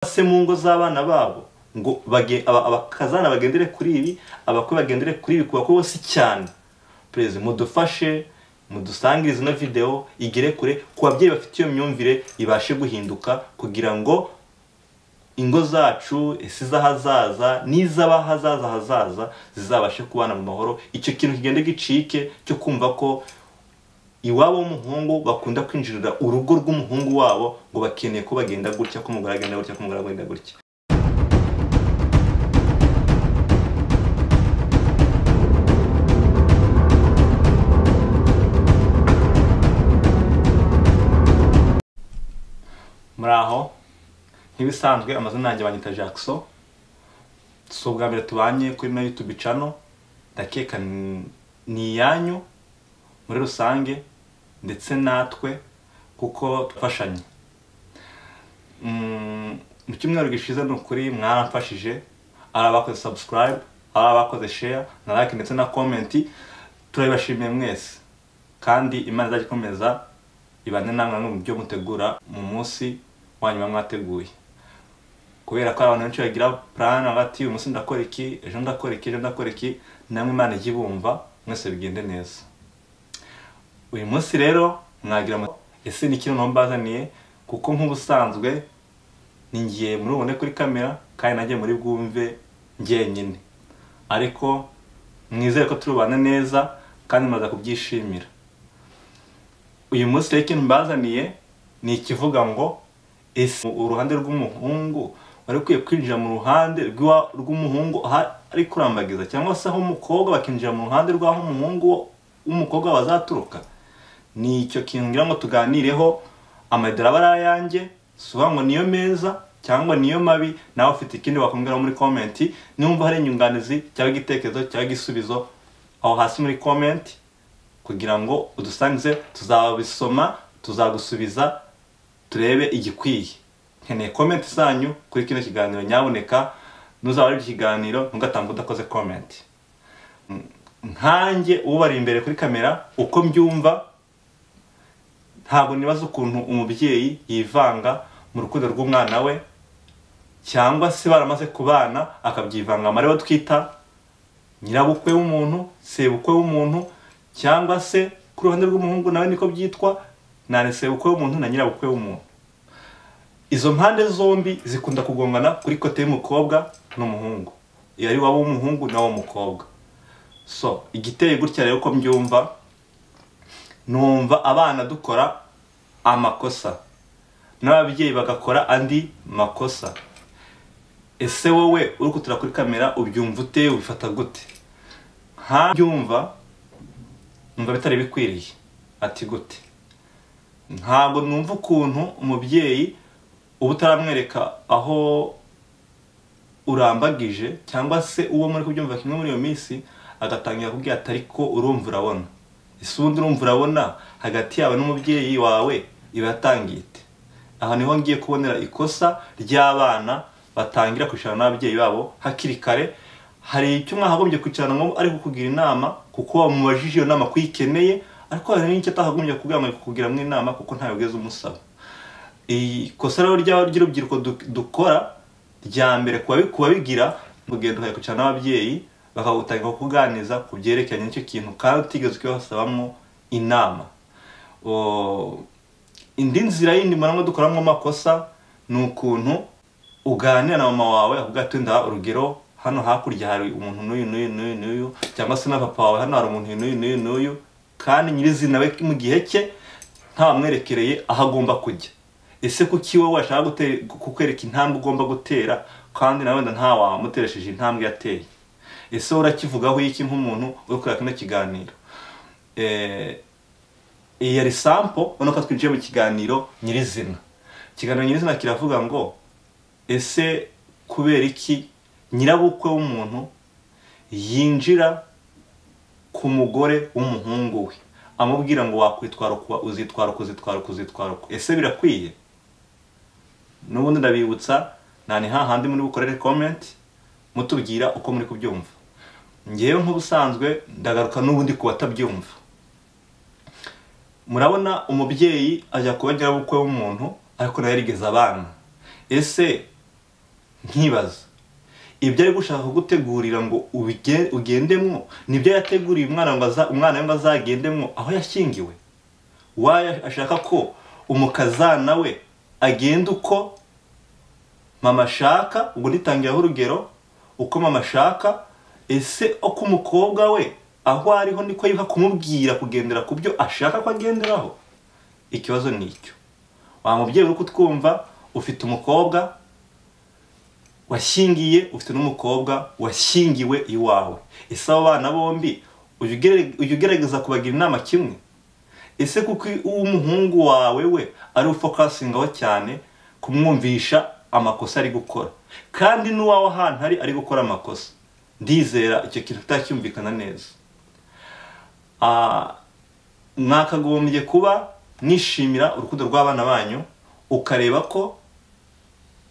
se mu ngo z'abana babo ngo bage- aba- abakazana bagendere kuri ibi abakwe bagendere kuri ibi kuba ko si cyane perezida mudufashe mudusangire ino videwo igere kure ku babyeyi bafite iyo myumvire ibashe guhinduka kugira ngo ingo zacu isi z'ahazaza n'iz'abahazaza hazaza zizabashe kubana mu mahoro icyo kintu kigenda gicike cyo kumva ko iwabo w'umuhungu bakunda kwinjirira urugo rw'umuhungu wabo ngo bakeneye ko bagenda gutya ko umugore agenda gutya ko umugore agenda gutya muri aho nk'ibisanzwe amazina yanjye banyita jackson si ubwa mbere tubanye kuri na youtube channel ndakeka ni- ni iyanyu muri rusange ndetse natwe kuko twafashanye Mm, mu cyumweru gishize ni ukuri mwaramfashije ari abakoze subscribe ari abakoze share na like ndetse na comment turabibashimiye mwese kandi imana izajya ikomeza ibane namwe mu byo mutegura mu munsi wa nyuma mwateguye kubera ko hari abantu benshi bagira plan bati uyu munsi ndakora iki ejo ndakora iki ejo ndakora iki namwe imana ijye ibumva mwese bigende neza uyu munsi rero mwagira mu ese ni ikintu mbazaniye kuko nk'ubusanzwe ni ngiye muri bubone kuri kamera kandi najye muri bwumve njyenyine ariko mwizere ko turubana neza kandi mumaze kubyishimira uyu munsi rero ikintu mbazaniye ni ikivuga ngo ese uruhande rw'umuhungu wari ukwiye kwinjira mu ruhande rw'iwa- rw'umuhungu aho ari kurambagiza cyangwa se aho umukobwa bakinjira mu ruhande rw'aho umuhungu w'umukobwa wazaturuka ni icyo kintu ngira ngo tuganireho amadara aba ari ayanjye si uvuga ngo niyo meza cyangwa niyo mabi nawe ufite ikindi wakumviraho muri komenti numva hari inyunganizi cyangwa igitekerezo cyangwa igisubizo aho hasi muri komenti kugira ngo udusangize tuzabisoma tuzagusubiza turebe igikwiye nkeneye komenti zanyu kuri kino kiganiro nyaboneka nuzaba ari ikiganiro ntugatambuke udakoze komenti Mm, nkanjye ubari imbere kuri kamera uko mbyumva ntabwo nibaza ukuntu umubyeyi yivanga mu rukundo rw'umwana we cyangwa se baramaze kubana akabyivangamo aribo twita nyirabukwe w'umuntu sebukwe w'umuntu cyangwa se ku ruhande rw'umuhungu nawe niko byitwa nani sebukwe w'umuntu na nyirabukwe w'umuntu izo mpande zombi zikunda kugongana kuri kote y'umukobwa n'umuhungu iyo ari waba w'umuhungu nawe w'umukobwa so igiteye gutya rero ko mbyumva numva abana dukora amakosa n'ababyeyi bagakora andi makosa ese wowe uri kutera kuri kamera ubyumva ute ubifata gute nka byumva numva bitari bikwiriye ati gute ntabwo numva ukuntu umubyeyi uba utaramwereka aho urambagije cyangwa se uwo muri kubyumva kimwe muri iyo minsi agatangira kubwira ati ariko urumva urabona ese ubundi urumva urabona hagati yawe n'umubyeyi wawe iba yatangiye ite aha niho ngiye kubonera ikosa ry'abana batangira kwicarana n'ababyeyi babo hakiri kare hari icyo mwahagombye kwicarana ngo ari kukugira inama kuko wamubajije iyo nama ko uyikeneye ariko hari n'icyo atahagombye kugira ngo kukugiramo inama kuko ntawe ugeze umusaba ikosa rero ry'aba- ry'urubyiruko du- dukora rya mbere ku babigira urugendo ukayikurikirana n'ababyeyi bakagutangira kukuganiriza ku byerekeranye n'icyo kintu kandi utigeze ukibasabamo inama O- indi nzira yindi mbona dukoramo amakosa ni ukuntu uganira na mama wawe akavuga ati nda urugero hano hakurya hari umuntu n'uyu n'uyu n'uyu n'uyu cyangwa se na papa wawe hano hari umuntu uyu n'uyu n'uyu n'uyu kandi nyirizina we mu gihe cye ntawamwerekereye aho agomba kujya ese kuki wowe washaka gute- kukwereka intambwe ugomba gutera kandi nawe wenda ntawamuteresheje intambwe yateye ese wowe urakivugaho iki nk'umuntu uri kureba kino kiganiro Eh, iyi yari sampo ubona ko twinjiye mu kiganiro nyirizina ikiganiro nyirizina kiravuga ngo ese kubera iki nyirabukwe w'umuntu yinjira ku mugore w'umuhungu we amubwira ngo wakwitwara uku uzitwara uku uzitwara uku uzitwara uku ese birakwiye n'ubundi ndabibutsa nta ni hahandi muri bukorere komenti mutubwira uko muri kubyumva ngewe nk'ubusanzwe ndagaruka n'ubundi ku batabyumva murabona umubyeyi ajya kuba nyirabukwe w'umuntu ariko nawe yarigeze abana ese nkibaza ibyo ari gushaka kugutegurira ngo ubige- ugendemo nibyo yateguriye umwana ngo aza- umwana we ngo azagendemo aho yashyingiwe wayo ashaka ko umukazana we agenda uko mama ashaka ubwo nitangiraho urugero uko mama ashaka ese uko umukobwa we aho ariho niko yibuka kumubwira kugendera ku byo ashaka ko agenderaho ikibazo ni icyo wa mubyeyi uri kutwumva ufite umukobwa washyingiye ufite n'umukobwa washyingiwe iwawe ese abo bana bombi ujya ugere- ujya ugerageza kubagira inama kimwe ese kuko uw'umuhungu wawe we ari ufokasingaho cyane kumwumvisha amakosa ari gukora kandi n'uwawe ahantu ari ari gukora amakosa ndizera icyo kintu utacyumvikana neza Ah, mwakagombye kuba mwishimira urukundo rw'abana banyu ukareba ko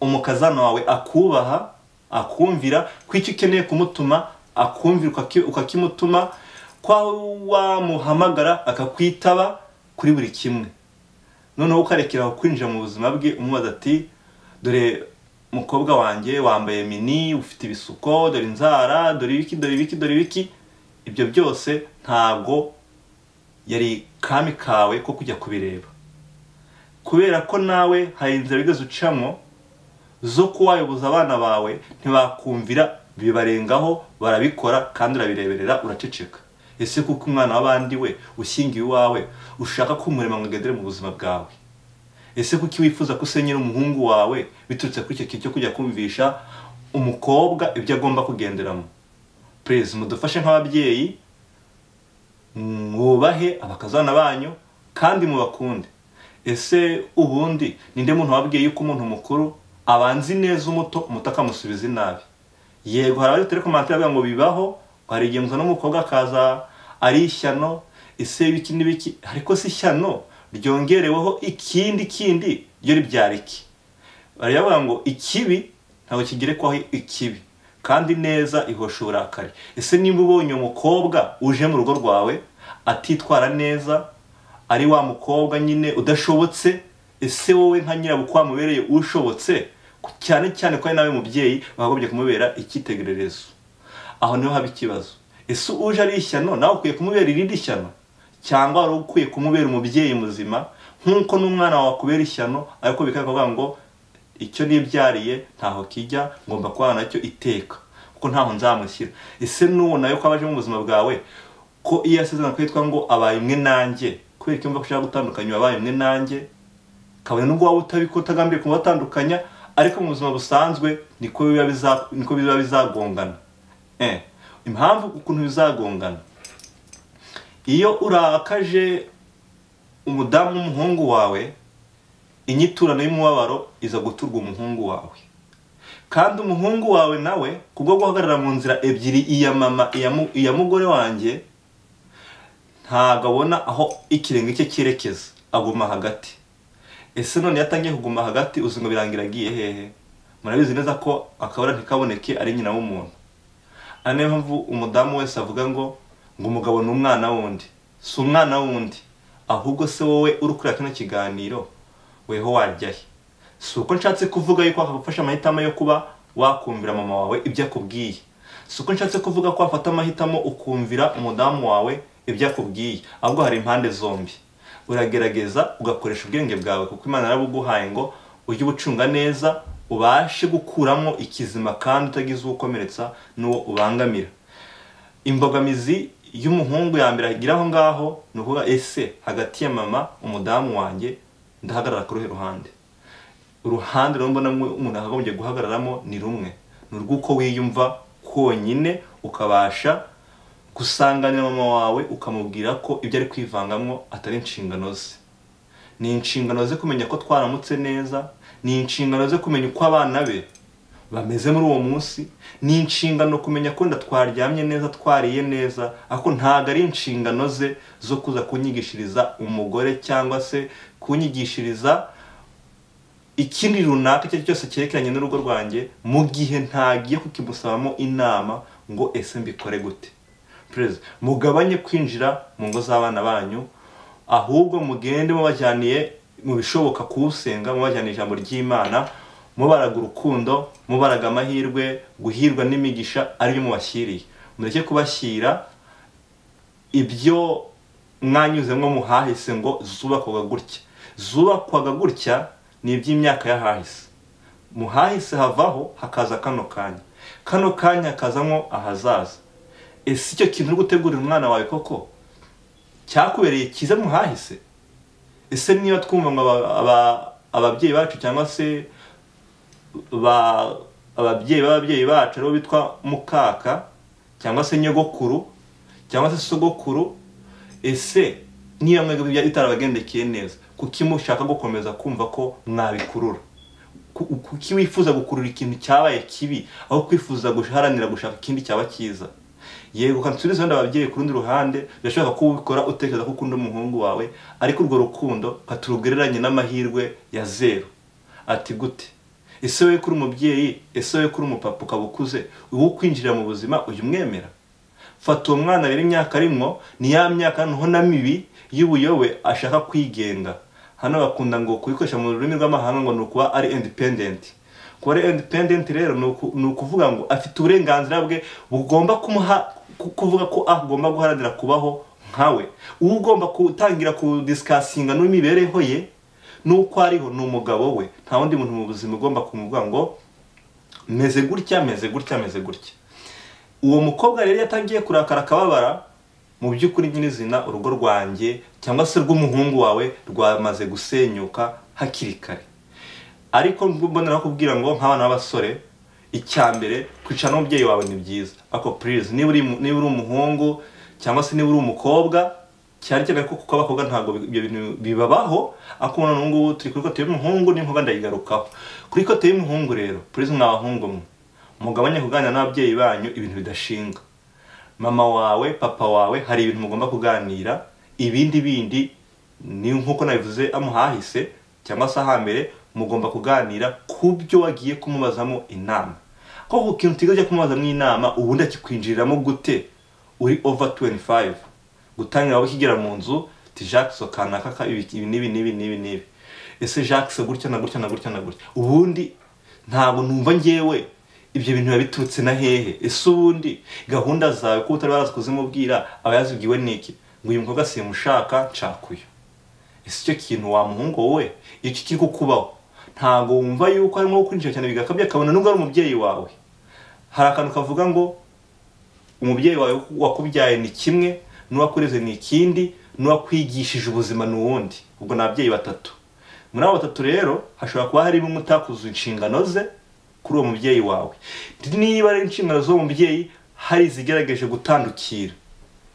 umukazana wawe akubaha akumvira ko icyo ukeneye kumutuma akumvira ukaki- ukakimutuma ko wamuhamagara akakwitaba kuri buri kimwe noneho ukarekera kwinjira mu buzima bwe umubaza ati dore mukobwa wanjye wambaye mini ufite ibisuko dore inzara dore ibiki dore ibiki dore ibiki ibyo byose ntabwo yari kami kawe ko kujya kubireba kubera ko nawe hari inzira wigeze ucamo zo kuwayoboza abana bawe ntibakumvira bibarengaho barabikora kandi urabireberera uraceceka ese kuko umwana w'abandi we ushyingiye iwawe ushaka ko umurimo mwagendere mu buzima bwawe ese kuki wifuza ko usenyera umuhungu wawe biturutse kuri icyo kintu cyo kujya kumvisha umukobwa ibyo agomba kugenderamo perezida mudufashe nk'ababyeyi mwubahe abakazana banyu kandi mubakunde ese ubundi ninde muntu wabwiye yuko umuntu mukuru abanza ineza umuto umuto akamusubiza inabi yego hari abari komantire bavuga ngo bibaho hari igihe muzana umukobwa akaza ari ishyano ese ibiki n'ibiki ariko si ishyano ryongereweho ikindi kindi ryo ribyara iki bariya bavuga ngo ikibi ntabwo kigerekwaho ikibi kandi neza ihosha uburakari ese niba ubonye umukobwa uje mu rugo rwawe atitwara neza ari wa mukobwa nyine udashobotse ese wowe nka nyirabukwe wamubereye ushobotse cyane cyane ko ari nawe mubyeyi bagobye kumubera icyitegererezo aho niho haba ikibazo ese uje ari ishyano nawe ukwiye kumubera irindi shyano cyangwa wari ukwiye kumubera umubyeyi muzima nk'uko n'umwana wawe akubera ishyano ariko bikavuga ngo icyo nibyariye ntaho kijya ngomba kubana nacyo iteka kuko ntaho nzamushyira ese n'uwo nawe ko aba aje mu buzima bwawe ko iyo asezerana kwitwa ngo abaye umwe nanjye kubera ko yumva ko ushaka gutandukanya wabaye umwe nanjye kabone n'ubwo waba utabiko utagambiriye kumubatandukanya ariko mu buzima busanzwe niko biba biza- niko biba bizagongana Eh, impamvu ukuntu bizagongana iyo urakaje umudamu w'umuhungu wawe inyiturano y'umubabaro iza guturwa umuhungu wawe kandi umuhungu wawe nawe kubwo guhagarara mu nzira ebyiri iya mama iya mu- iya mugore wanjye ntabwo abona aho ikirenge cye cyerekeza aguma hagati ese none iyo atangiye kuguma hagati uzi ngo birangira agiye hehe murabizi neza ko akabura ntikaboneke ari nyina w'umuntu ari nayo mpamvu umudamu wese avuga ngo ngo umugabo ni umwana wundi si umwana wundi ahubwo se wowe uri kureba kino kiganiro weho wajya he si uko nshatse kuvuga yuko wakagufasha amahitamo yo kuba wakumvira mama wawe ibyo akubwiye si uko nshatse kuvuga ko wafata amahitamo ukumvira umudamu wawe ibyo akubwiye ahubwo hari impande zombi uragerageza ugakoresha ubwenge bwawe kuko imana yarabuguhaye ngo ujye ubucunga neza ubashe gukuramo ikizima kandi utagize uwukomeretsa n'uwo ubangamira imbogamizi y'umuhungu ya mbere agira aho ngaho ni ukuvuga ese hagati ya mama umudamu wanjye ndahagarara ku ruhe ruhande uruhande rumbona umuntu akagombye guhagararamo ni rumwe ni urw'uko wiyumva konyine ukabasha gusanganira mama wawe ukamubwira ko ibyo ari kwivangamo atari inshingano ze ni inshingano ze kumenya ko twaramutse neza ni inshingano ze kumenya uko abana be bameze muri uwo munsi ni inshingano kumenya ko wenda twaryamye neza twariye neza ariko ntabwo ari inshingano ze zo kuza kunyigishiriza umugore cyangwa se kunyigishiriza ikindi runaka icyo ari cyo cyose cyerekeranye n'urugo rwanjye mu gihe ntagiye kukimusabamo inama ngo ese mbikore gute perezida mugabanye kwinjira mu ngo z'abana banyu ahubwo mugende mubajyaniye mu bishoboka kuwusenga mubajyaniye ijambo ry'imana mubaraga urukundo mubaraga amahirwe guhirwa n'imigisha ariyo mubashyiriye mureke kubashyira ibyo mwanyuzemo muhahise ngo zubakwaga gutya zubakwaga gutya ni iby'imyaka y'ahahise muhahise havaho hakaza kano kanya kano kanya hakazamo ahazaza ese icyo kintu uri gutegurira umwana wawe koko cyakubereye cyiza muhahise ese niba twumva ngo aba- aba- ababyeyi bacu cyangwa se ba- ababyeyi b'ababyeyi bacu aribo bitwa mukaka cyangwa se nyogokuru cyangwa se sogokuru ese niba mwebwe ibya- bitarabagendekeye neza kuki mushaka gukomeza kumva ko mwabikurura Ku- kuki wifuza gukurura ikintu cyabaye kibi aho kwifuza guharanira gushaka ikindi cyaba cyiza yego kansubiza wenda ababyeyi ku rundi ruhande birashoboka ko ubikora utekereza ko ukunda umuhungu wawe ariko urwo rukundo katurugereranye n'amahirwe ya zeru ati gute ese wowe kuri umubyeyi ese wowe kuri umupapa ukaba ukuze ubu kwinjira mu buzima ujya umwemera fata uwo mwana rero imyaka arimo ni ya myaka noneho na mibi y'ubuyobe ashaka kwigenga hano bakunda ngo kubikoresha mu rurimi rw'amahanga ngo ni ukuba ari independent kuba ari independent rero ni uku- ni ukuvuga ngo afite uburenganzira bwe bugomba kumuha ku- kuvuga ko agomba guharanira kubaho nkawe uwo ugomba gutangira kudisikasinga n'imibereho ye n'uko ariho ni umugabo we nta wundi muntu mu buzima ugomba kumuvuga ngo meze gutya meze gutya meze gutya uwo mukobwa rero yatangiye kurakara akababara mu by'ukuri nyirizina urugo rwanjye cyangwa se rw'umuhungu wawe rwamaze gusenyuka hakiri kare ariko mbonera kubwira ngo nk'abana b'abasore icya mbere kwicara n'umubyeyi wawe ni byiza ariko purize niba uri niba uri umuhungu cyangwa se niba uri umukobwa cyane cyane ko kuko abakobwa ntabwo ibyo bintu bibabaho ariko ubona n'ubu ngubu turi kuri kote y'umuhungu n'inkuba ndayigarukaho kuri kote y'umuhungu rero purize mwa bahungu mwe mugabanye kuganira n'ababyeyi banyu ibintu bidashinga mama wawe papa wawe hari ibintu mugomba kuganira ibindi bindi ni nk'uko nabivuze amuhahise cyangwa se ahambere mugomba kuganira ku byo wagiye kumubazamo inama ko ku kintu utiga ujya kumubazamo inama ubundi akikwinjiriramo gute uri over 25 gutangira wowe ukigera mu nzu ti jacques sokana kaka ibi ibi n'ibi n'ibi n'ibi n'ibi ese jacques gutya na gutya na gutya na gutya ubundi ntabwo numva ngewe ibyo bintu biba biturutse na hehe ese ubundi gahunda zawe ko utari warazi kuzimubwira aba yazibwiwe n'iki ngo uyu mukobwa simushaka nshaka uyu ese icyo kintu wamuhungu wowe icyo kiri kukubaho ntabwo wumva yuko harimo kwinjira cyane bigakabya akabona nubwo ari umubyeyi wawe hari akantu kavuga ngo umubyeyi wawe wakubyaye ni kimwe n'uwakureze ni ikindi n'uwakwigishije ubuzima ni uwundi ubwo ni ababyeyi batatu muri abo batatu rero hashobora kuba harimo umwe utakuzuye inshingano ze kuri uwo mubyeyi wawe niba ari inshingano z'uwo mubyeyi hari izigaragaje gutandukira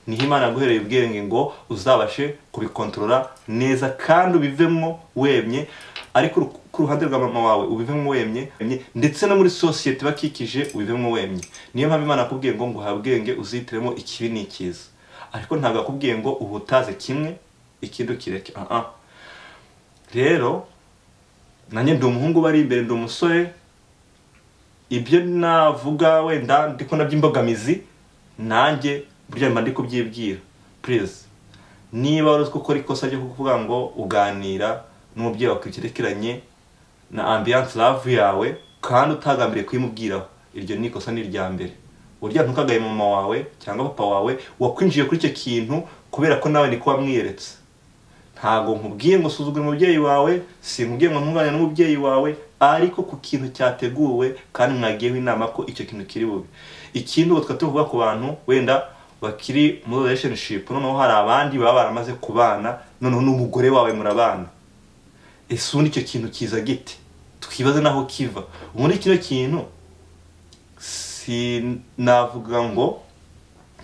niho imana yaguhereye ubwenge ngo uzabashe kubikontorora neza kandi ubivemo wemye ariko uru- ku ruhande rwa mama wawe ubivemo wemye wemye, ndetse no muri sosiyete bakikije ubivemo wemye niyo mpamvu imana yakubwiye ngo nguha ubwenge uzitiremo ikibi n'ikiza ariko ntabwo yakubwiye ngo ubu utaze kimwe ikindi ukireke ah ah. rero nanjye ndi umuhungu bari imbere ndi umusore ibyo navuga wenda ndi ko nabyo imbogamizi nanjye burya mba ndi kubyibwira purize niba wari uzi ko ukora ikosa ryo kuvuga ngo uganira n'umubyeyi wawe kirekeranye na ambiyanse ravu yawe kandi utagambiriye kuyimubwiraho iryo ni ikosa ni irya mbere burya ntukagaye mama wawe cyangwa papa wawe wakwinjiye kuri icyo kintu kubera ko nawe niko wamwiyeretse ntabwo nkubwiye ngo usuzugure umubyeyi wawe sinkubwiye ngo ntungane n'umubyeyi wawe ariko ku kintu cyateguwe kandi mwagiyeho inama ko icyo kintu kiri bube ikindi ubu tukaba tuvuga ku bantu wenda bakiri muri relationship noneho hari abandi baba baramaze kubana noneho n'umugore wawe murabana ese ubundi icyo kintu kiza gite twibaze n'aho kiva ubundi kino kintu sinavuga ngo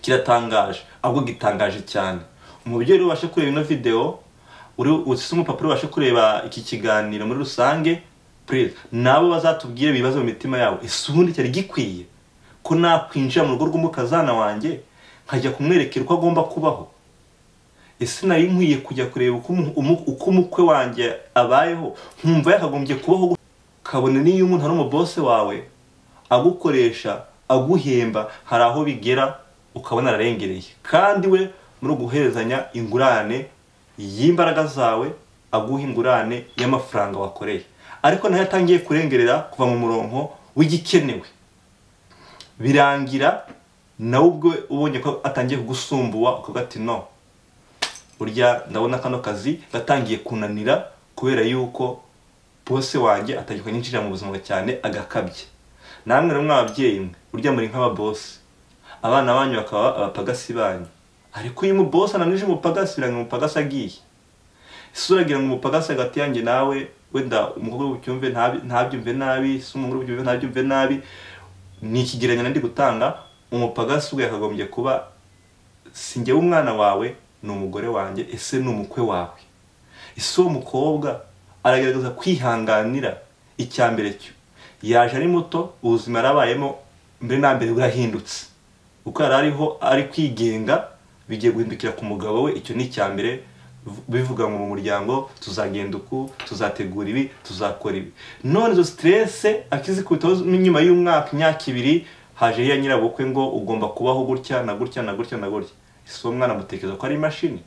kiratangaje ahubwo gitangaje cyane umubyeyi rero ubashe kureba ino video uri ufite umupapuro ubashe kureba iki kiganiro muri rusange please nabo bazatubwire ibibazo mu mitima yabo ese ubundi cyari gikwiye ko nakwinjira mu rugo rw'umukazana wanjye nkajya kumwerekera uko agomba kubaho ese nari nkwiye kujya kureba uko umu- umu- uko umukwe wanjye abayeho nkumva yakagombye kubaho gutya? kabone n'iyo umuntu ari umubose wawe agukoresha aguhemba hari aho bigera ukabona ararengereye kandi we muri guherezanya ingurane y'imbaraga zawe aguha ingurane y'amafaranga wakoreye ariko nayo atangiye kurengerera kuva mu murongo w'igikenewe birangira nawe ubwo ubonye ko atangiye kugusumbuwa ukavuga ati no burya ndabona kano kazi gatangiye kunanira kubera yuko bose wanjye atangiye kunyinjira mu buzima cyane agakabye namwe namwe ababyeyi mwe burya muri nk'ababosi abana banyu bakaba abapagasi banyu ariko iyo umubosi ananije umupagasi birangira umupagasi agiye isura agira ngo umupagasi hagati yanjye nawe wenda umukobwa w'ubucyumve ntabyumve nabi se umuhungu w'ubucyumve ntabyumve nabi ni ikigereranyo ndi gutanga umupagasi ubwe yakagombye kuba si njyewe umwana wawe ni umugore wanjye ese ni umukwe wawe ese uwo mukobwa aragerageza kwihanganira icya mbere cyo yaje ari muto ubuzima yarabayemo mbere na mbere burahindutse uko yari ariho ari kwigenga bigiye guhindukira ku mugabo we icyo ni icya mbere bivuga ngo mu muryango tuzagenda uku tuzategura ibi tuzakora ibi none izo siterese akizikubitaho nyuma y'umwaka imyaka ibiri haje ya nyirabukwe ngo ugomba kubaho gutya na gutya na gutya na gutya si uwo mwana amutekereza ko ari imashini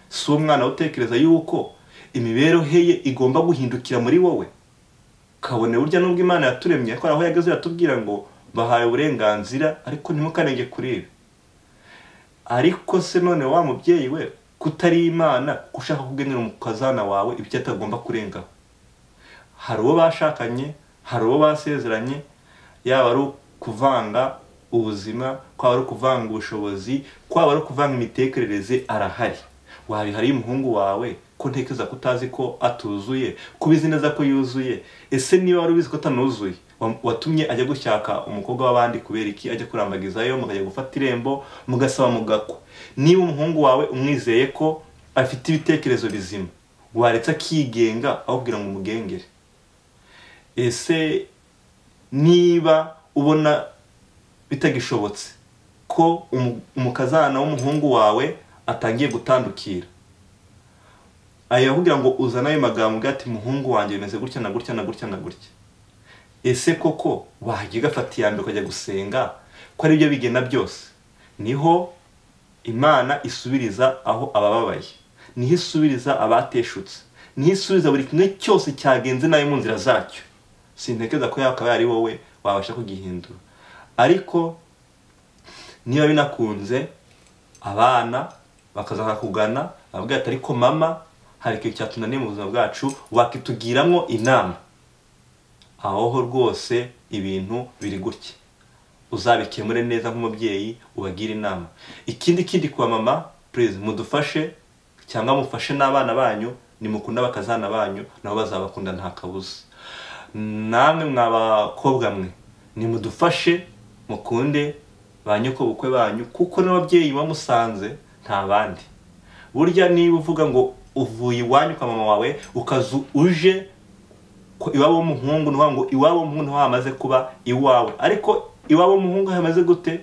si uwo mwana utekereza yuko imibereho ye igomba guhindukira muri wowe kabone burya n'ubwo imana yaturemye ko aho yageze yatubwira ngo bahaye uburenganzira ariko ntimukanenge kuri ibi ariko se none wa mubyeyi we kutari imana ko ushaka kugenera umukazana wawe ibyo atagomba kurengaho hari uwo bashakanye hari uwo basezeranye yaba ari ukuvanga ubuzima kwaba ari ukuvanga ubushobozi kwaba ari ukuvanga imitekerereze arahari wabihariye umuhungu wawe ko ntekereza ko utazi ko atuzuye kubizi neza ko yuzuye ese niba wari ubizi ko atanuzuye watumye ajya gushaka umukobwa w'abandi kubera iki ajya kurambagizayo mukajya gufata irembo mugasaba mugakwa niba umuhungu wawe umwizeye ko afite ibitekerezo bizima waretse akigenga awubwira ngo umugengere ese niba ubona bitagishobotse ko umukazana w'umuhungu wawe atangiye gutandukira ayakubwira ngo uzane ayo magambo ati muhungu wanjye bimeze gutya na gutya na gutya na gutya ese koko wajya ugafata iya mbere ukajya gusenga ko ari byo bigena byose niho imana isubiriza aho abababaye niho isubiriza abateshutse niho isubiriza buri kimwe cyose cyagenze nayo mu nzira zacyo sintekereza ko yakaba ari wowe wabasha kugihindura ariko niba binakunze abana bakazaha kugana bavuga ati ariko mama hari ikintu cyatunaniye mu buzima bwacu wakitugiramo inama aho rwose ibintu biri gutya uzabikemure neza nk'umubyeyi ubagire inama ikindi kindi kwa mama perezida mudufashe cyangwa mufashe n'abana banyu nimukunda bakazana banyu nabo bazabakunda nta kabuza namwe mw'abakobwa mwe nimudufashe mukunde ba nyokobukwe banyu kuko n'ababyeyi bamusanze nta bandi burya niba uvuga ngo uvuye iwanyu kwa mama wawe ukazu uje iwabo w'umuhungu ni ngo iwabo w'umuhungu niho hamaze kuba iwawe ariko iwabo w'umuhungu hamaze gute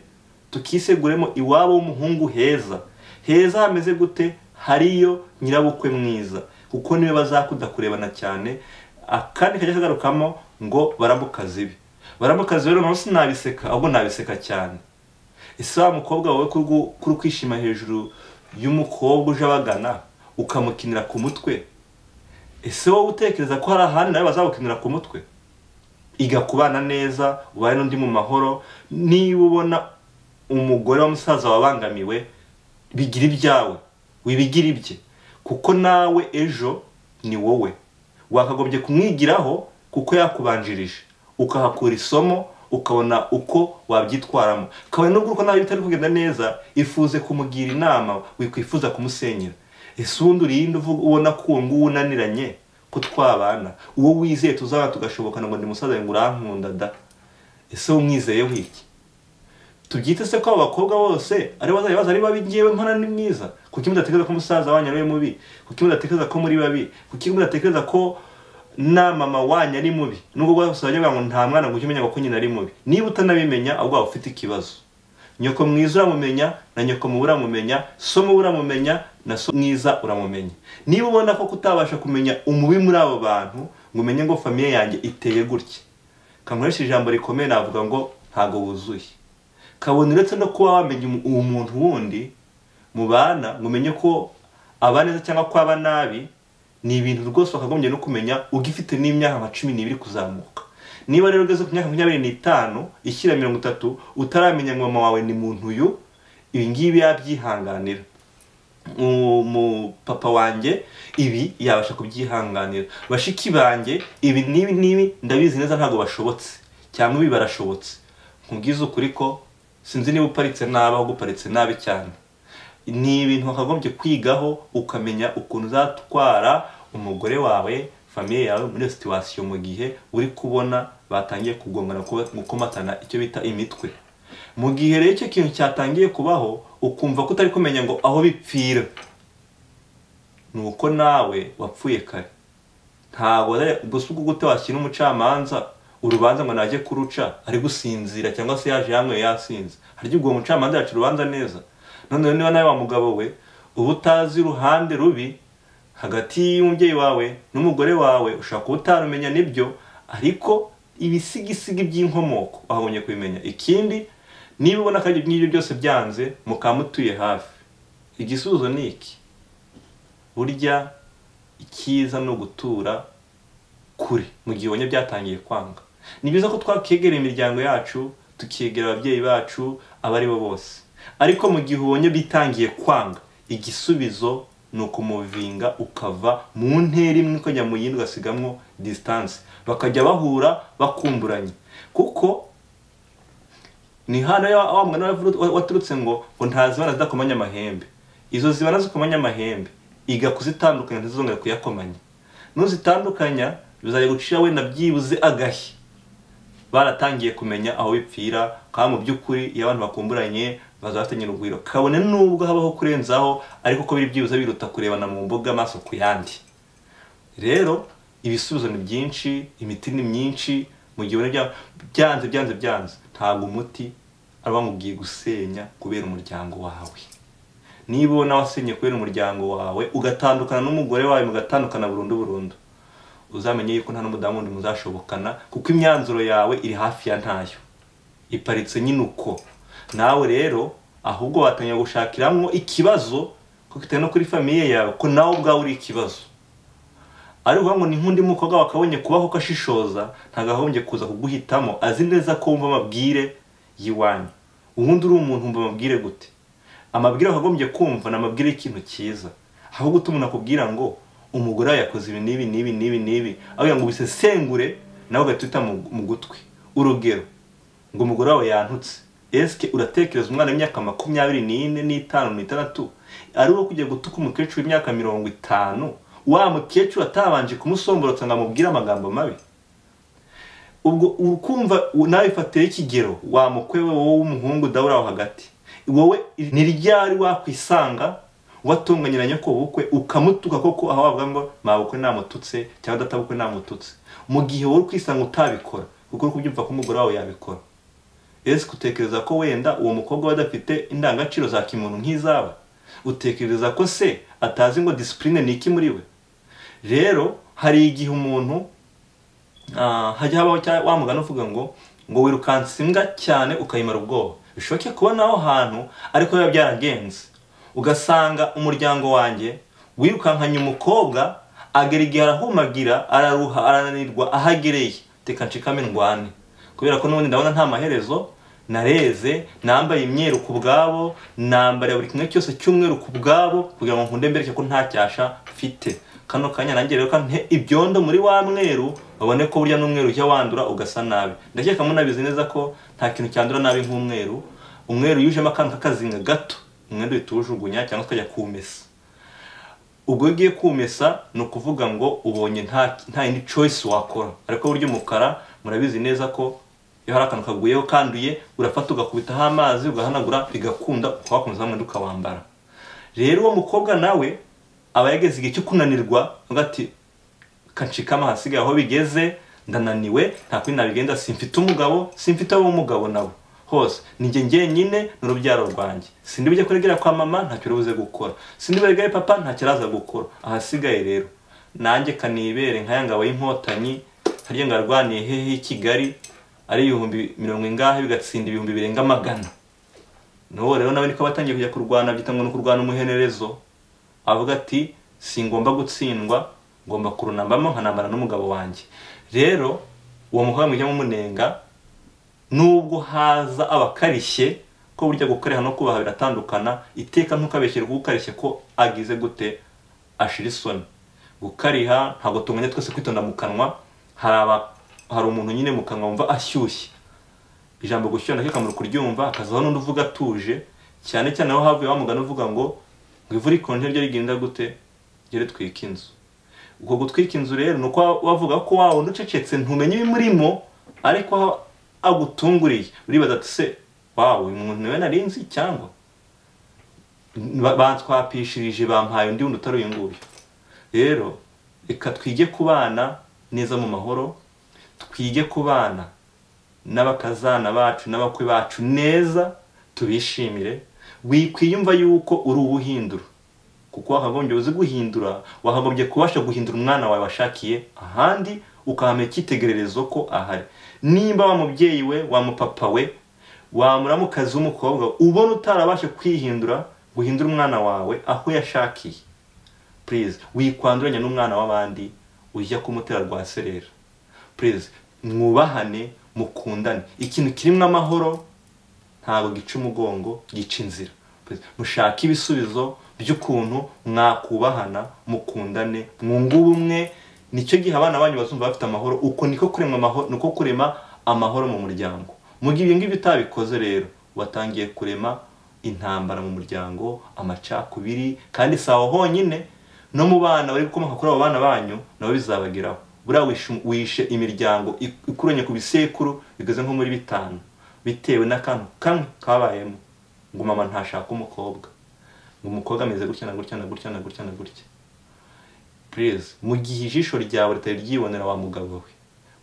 tukiseguremo iwabo w'umuhungu heza heza hameze gute hariyo nyirabukwe mwiza kuko niwe bazakunda kurebana cyane akandi kajya kagarukamo ngo baramukazi ibi baramukazi rero nawe sinabiseka ahubwo nabiseka cyane ese wa mukobwa wawe kuri kwishima hejuru y'umukobwa uje abagana ukamukinira ku mutwe ese wowe utekereza ko hari ahandi nawe bazagukinira ku mutwe iga kubana neza ubane n'undi mu mahoro niba ubona umugore w'umusaza wabangamiwe bigira ibyawe wibigire ibye kuko nawe ejo ni wowe wakagombye kumwigiraho kuko yakubanjirije ukahakura isomo ukabona uko wabyitwaramo kabone n'ubwo uko nawe bitari kugenda neza ifuze kumugira inama wikwifuza kumusenyera ese ubundi urinde ubona ko uwo nguwo unaniranye ko twabana uwo wizeye tuzaba tugashobokana ngo ni musaza ngo urankunda da ese umwizeyeho iki tubyite se ko abo bakobwa bose ari bazajya baza ari babi ngewe nkana ni mwiza kuki mudatekereza ko umusaza wanyu ari we mubi kuki mudatekereza ko muri babi kuki mudatekereza ko na mama wanyu ari mubi nubwo bwose bajya ngo nta mwana ngo ujye umenya ko nyina ari mubi niba utanabimenya ahubwo waba ufite ikibazo nyoko mwiza uramumenya na nyoko mubi uramumenya so mubi uramumenya na so mwiza uramumenya niba ubona ko kutabasha kumenya umubi muri abo bantu ngo umenye ngo famiye yanjye iteye gutya kankoresha ijambo rikomeye navuga ngo ntabwo wuzuye kabona uretse no kuba wamenya uwo muntu wundi mu bana ngo umenye ko aba neza cyangwa ko aba nabi ni ibintu rwose wakagombye no kumenya ugifite n'imyaka nka cumi n'ibiri kuzamuka niba rero ugeze ku myaka makumyabiri n'itanu ishyira mirongo itatu utaramenya ngo mama wawe ni muntu uyu ibi ngibi yabyihanganira umupapa wanjye ibi yabasha kubyihanganira bashiki banjye ibi n'ibi n'ibi ndabizi neza ntabwo bashobotse cyangwa ibi barashobotse nkubwize ukuri ko sinzi niba uparitse nabi ahubwo uparitse nabi cyane ni ibintu wakagombye kwigaho ukamenya ukuntu uzatwara umugore wawe famiye yawe muri iyo situwasiyo mu gihe uri kubona batangiye kugongana gukomatana icyo bita imitwe mu gihe rero icyo kintu cyatangiye kubaho ukumva ko utari kumenya ngo aho bipfira ni uko nawe wapfuye kare ntabwo gusa ubwo gute washyira umucamanza urubanza ngo najye kuruca ari gusinzira cyangwa se yaje yanyweye yasinze harya ubwo umucamanza yaca urubanza neza noneho niba nawe wa mugabo we uba utazi uruhande rubi hagati y'umubyeyi wawe n'umugore wawe ushobora kuba utarumenya nibyo ariko ibisigisigi by'inkomoko wabonye kubimenya ikindi niba ubona ko ibyo byose byanze mukamutuye hafi igisubizo ni iki burya icyiza ni ugutura kure mu gihe ubonye byatangiye kwanga ni byiza ko twakegera imiryango yacu tukegera ababyeyi bacu abo ari bo bose ariko mu gihe ubonye bitangiye kwanga igisubizo ni ukumuvinga ukava mu ntera imwe ukajya mu yindi ugasigamwo disitanse bakajya bahura bakumburanye kuko ni hano wa mwana waturutse ngo ngo ntazibana zidakomanya amahembe izo zibana zikomanya amahembe iga kuzitandukanya ntizongere kuyakomanya nuzitandukanya bizajya gucira wenda byibuze agahe baratangiye kumenya aho bipfira kandi mu by'ukuri iyo abantu bakumburanye bazafatanya urugwiro kabone n'ubwo habaho kurenzaho ariko ko biri byibuze biruta kurebana mu mbuga amaso ku yandi rero ibisubizo ni byinshi imiti ni myinshi mu gihe byanze byanze byanze ntabwo umuti aba bamubwiye gusenya kubera umuryango wawe niba ubona wasenye kubera umuryango wawe ugatandukana n'umugore wawe mugatandukana burundu burundu uzamenye yuko nta n'umudamu wundi muzashobokana kuko imyanzuro yawe iri hafi ya ntayo iparitse nyine uko nawe rero ahubwo watangira gushakiramo ikibazo kuko bitewe no kuri famiye yawe ko nawe ubwawe uri ikibazo ariko ngo ni nk'undi mukobwa wakabonye kubaho ko ashishoza ntabwo ahombye kuza kuguhitamo azi neza ko wumva amabwire y'iwanyu ubundi uri umuntu wumva amabwire gute amabwire wakagombye kumva ni amabwire y'ikintu cyiza aho guta umuntu akubwira ngo umugore wawe yakoze ibi n'ibi n'ibi n'ibi n'ibi aho ngo ubisesengure nawe ugahita mu gutwi urugero ngo umugore wawe yantutse esike uratekereza umwana w'imyaka makumyabiri n'ine n'itanu n'itandatu ari uwo kujya gutuka umukecuru w'imyaka mirongo itanu wa mukecuru atabanje kumusomborotsa ngo amubwire amagambo mabi ubwo ukumva nawe ifatire ikigero wa mukwe wowe w'umuhungu dawura aho hagati wowe ni ryari wakwisanga watunganye nyoko bukwe ukamutuka koko aho wavuga ngo mabukwe namututse cyangwa databukwe namututse mu gihe wowe ukwisanga utabikora kuko uri kubyumva ko umugore wawe yabikora ese utekereza ko wenda uwo mukobwa we adafite indangagaciro za kimuntu nk'izaba utekereza ko se atazi ngo disipurine ni iki muri we rero hari igihe umuntu hajya habaho wa mugana uvuga ngo ngo wirukanse imbwa cyane ukayimara ubwoba bishoboke kubona aho hantu ariko biba byaragenze ugasanga umuryango wanjye wirukankanye umukobwa agera igihe arahumagira araruha arananirwa aho agereye reka nshikame ndwane kubera ko n'ubundi ndabona nta maherezo nareze nambaye imyeru ku bwabo nambara buri kimwe cyose cy'umweru ku bwabo kugira ngo nkunde mbereke ko nta cyasha mfite kano kanya nanjye rero kanhe ibyondo muri wa mweru babone ko burya n'umweru ujya wandura ugasa nabi ndakeka munabizi neza ko nta kintu cyandura nabi nk'umweru umweru yujemo akantu k'akazinga gato umwenda uhita uwujugunya cyangwa ukajya kumesa ubwo ugiye kumesa ni ukuvuga ngo ubonye nta yindi choice wakora ariko burya umukara murabizi neza ko iyo hari akantu kaguyeho kanduye urafata ugakubitaho amazi ugahanagura bigakunda ukawakomeza wa mwenda ukawambara rero uwo mukobwa nawe aba yageze igihe cyo kunanirwa avuga ati kancikama hasigaye aho bigeze ndananiwe nta kuri nabigenza simfite umugabo simfite umugabo nawe hose njye njyenyine ni urubyaro rwanjye sindi bujye kuregera kwa mama ntacyo urubuze gukora sindi buregere papa ntacyo araza gukora ahasigaye rero nanjye kanibere nka yangabo y'inkotanyi harya ngo arwaniye hehe i kigali ari ibihumbi mirongo ingahe bigatsinda ibihumbi birenga magana n'ubu rero nawe niko batangiye kujya kurwana byita ngo ni ukurwana umuhenerezo avuga ati si ngomba gutsindwa ngomba kurunambamo nkanambara n'umugabo wanjye rero uwo mukobwa mujya mumunenga nubwo haza abakarishye ko burya gukareha no kubaha biratandukana iteka ntukabeshyere kuko ukarishye ko agize gute ashira isoni gukariha ntabwo tumenya twese kwitonda mu kanwa hari aba- hari umuntu nyine mu kanwa wumva ashyushye ijambo gushyuha nacyo akamaro kuryumva hakazaho n'undi uvuga atuje cyane cyane aho havuye wa mugani uvuga ngo ngo ivu rikonje ryo rigenda gute ryo ritwika inzu ubwo gutwika inzu rero ni uko wavuga ko wa wundi ucecetse ntumenye ibimurimo ariko aho agutunguriye uribaza ati se wawe uyu muntu niwe nari nzi cyangwa Ba- bantwapishirije bampaye undi wundi utari uyu nguyu rero reka twige kubana neza mu mahoro twige kubana n'abakazana bacu n'abakwe bacu neza tubishimire wikwiyumva yuko uri uwuhindura kuko wakagombye uzi guhindura wakagombye kubasha guhindura umwana wawe washakiye ahandi ukahamenya icyitegererezo ko ahari nimba wa mubyeyi we wa mupapa we wa muramukazi w'umukobwa ubona utarabasha kwihindura guhindura umwana wawe aho yashakiye purize wikwanduranya n'umwana w'abandi ujya kumutera rwa serera purize mwubahane mukundane ikintu kirimo amahoro ntabwo gica umugongo gica inzira Please, mushake ibisubizo by'ukuntu mwakubahana mukundane mwunga ubumwe nicyo gihe abana banyu bazumva bafite amahoro uko niko kurema amahoro niko kurema amahoro mu muryango mu gihe ibyo ngibyo utabikoze rero watangiye kurema intambara mu muryango amacakubiri kandi si aho honyine no mu bana bari gukomoka kuri abo bana banyu nabo bizabageraho buriya wishe- wishe imiryango ik- ikuranye ku bisekuru bigeze nko muri bitanu bitewe n'akantu kamwe kabayemo ngo mama ntashaka umukobwa ngo umukobwa ameze gutya na gutya na gutya na gutya na gutya purize mu gihe ijisho ryawe ritari ryibonera wa mugabo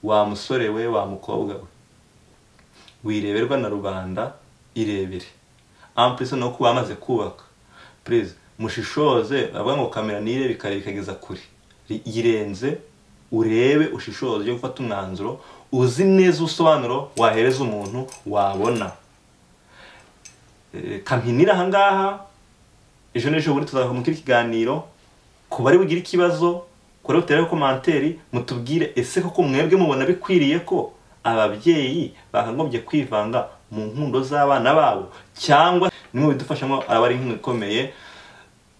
we wa musore we wa mukobwa we wireberwa na rubanda irebere ampurisi ni uko bamaze kubaka purize mushishoze bavuga ngo kamera nirebe ikare ikageza kure Ri- yirenze urebe ushishoze ujye gufata umwanzuro uzi neza ubusobanuro wahereza umuntu wabona Eh, kampinira ahangaha ejo n'ejo bundi tuzakomora ikiganiro ku bari bugire ikibazo kuri butere komanteri mutubwire ese koko mwebwe mubona bikwiriye ko ababyeyi bakagombye kwivanga mu nkundo z'abana babo cyangwa nimwe bidufashamo araba ari inkunga ikomeye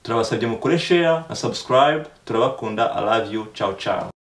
turabasabye mukore share na subscribe turabakunda i love you ciao ciao